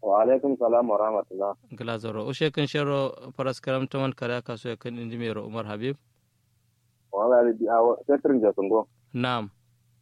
wa alaikum salam wa rahmatullah gila zoro ushe kan shero paras karam taman kare ka so kan indi mero umar habib wala di awa setrin ja sungo nam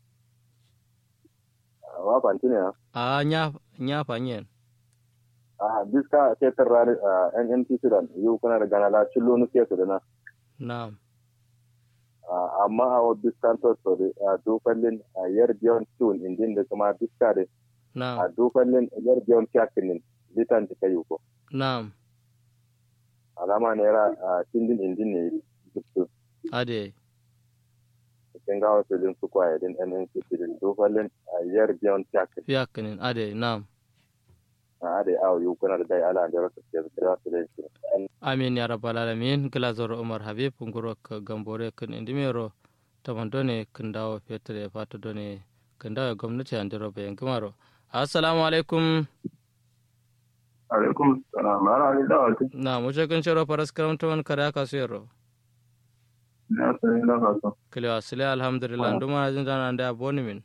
wa panti ne a nya nya fanyen a biska setrin rani NNP sudan yu kuna da gana la chillo nu ke sudana nam amma a wa biskan to so da dokallin yar biyon tun indin da kuma biska da nam a dokallin yar biyon kyakinin litan ta kayu ko nam alama ne ra tindin indin ne dukku ade cikin gawa filin su kwaye din NNC filin dokallin yar biyon kyakin fiyakanin ade nam a da awo yu kuna da dai ala da rasa ke da su da shi amin ya rabbal alamin gila zoro umar habib nguro ka gambore kan indi mero taman done kan dawo fetre fata done kan dawo gwamnati an diro bayan gumaro assalamu alaikum alaikum salam ana ni da wata na mu kan shero paras karam taman kare ka so yero na sai na ka so kile wasile alhamdulillah nduma na jinda na nda boni min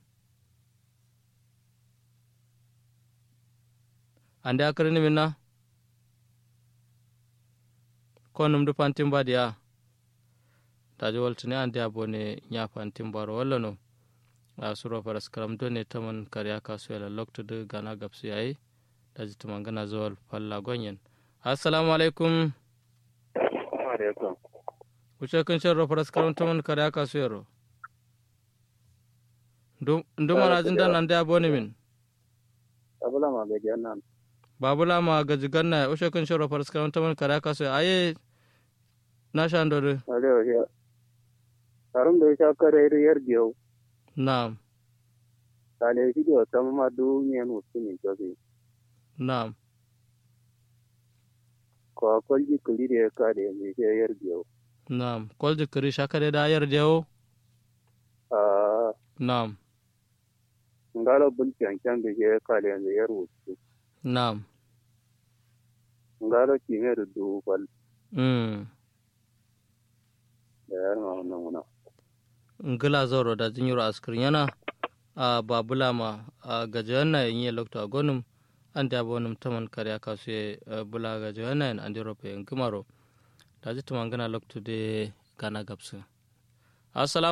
ande akarini min na ko num du pantim badiya taji waltini ande a bone nya pantim baro walla no a suro paras karam do ne taman kariya kasu yala loktude gana gabsu yayi daji tuman gana zawal falla gonyen assalamu alaikum alaikum wuce kan shan ro paras karam taman kariya kasu yaro nduma na jinda na ande a bone min abula ma ga jannan babula ma gaji ganna wuce kan shan ro paras karam taman kariya kasu aye na shan dore ale o ya karum da sha kare yar biyo na'am kale shi da ta ma du ne no sini to bi na'am ko ko ji kuli da ka da ne shi yar biyo na'am kolji kiri shakare da ayar dewo a na'am ngala bul kyan kyan da shi ka da ne yar wuce na'am ngala ki ne da du bal mm da yar ma wannan wannan ngila zoro da jinyiro askrin yana a babula ma a gajiyan na yin yi lokto a gonum an da bonum taman kariya kasu ye bula gajiyan na yin an diro pe ngimaro da ji tuman gana lokto de gana gabsu assalamu